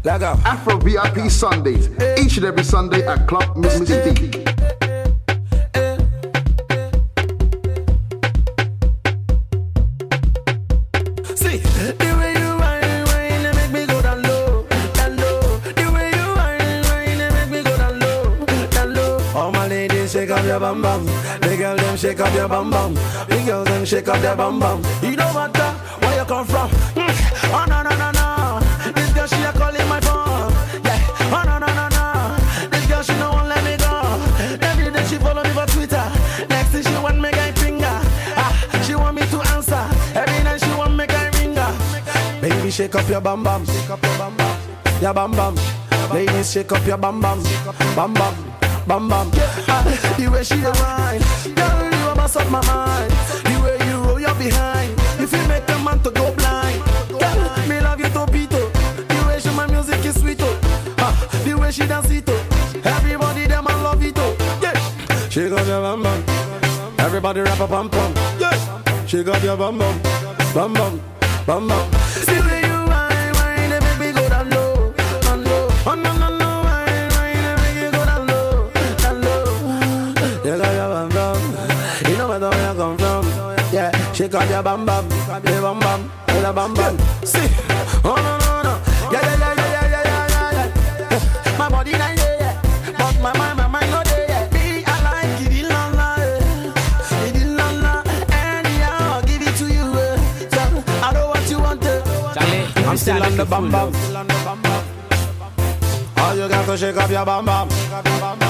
Back up. Afro VIP Sundays, each and every Sunday at Club Mississippi. See, the way you whine, whine, they make me go down low, down low. The way you whine, whine, they make me go down low, down low. All my ladies, shake up your bum bum. The girl them shake up your bum bum. The girls them shake up their bum bum. You don't matter where you come from. Mm. Oh no no no no, this girl she a calling my phone. Yeah. Oh no no no no, this girl she no one let me go. Every day she follow me for Twitter. Next thing she want me guy finger. Ah, she want me to answer. Every night she want me guy ringer. Baby shake up your bum bum, shake up your bum bum, your bum bum. Ladies shake up your bum bum, bum bum, bum bum. Ah, the way she dey whine, girl you a mess up my mind. The way you roll your behind, if you make a man to go blind. Girl, me love you topito. The way she my music is sweet oh. Ah, the way she dance it oh. Everybody them I love it oh. Yeah. Shake up your bum bum. Everybody rap a pum pum. Yeah. Shake up your bum bum, bum bum, bum bum. See the way you whine, whine, they make me go down low, down low. Oh no no no, whine, whine, they make me go down low, down low. You got your bum bum. You know where where you come from. Yeah, shake up your bum bum, your bum bum, your bum bum. See, oh no no no, yeah yeah yeah yeah yeah yeah yeah yeah. yeah. My body not there, yeah. but my mind, my mind not there. Yeah. Me, I like it, la la, eh. it la la. Anyhow, I'll give it to you. Eh. So, I know what you want. Eh. Charlie, I'm still on the bum bum. All you got to shake up your bum bum.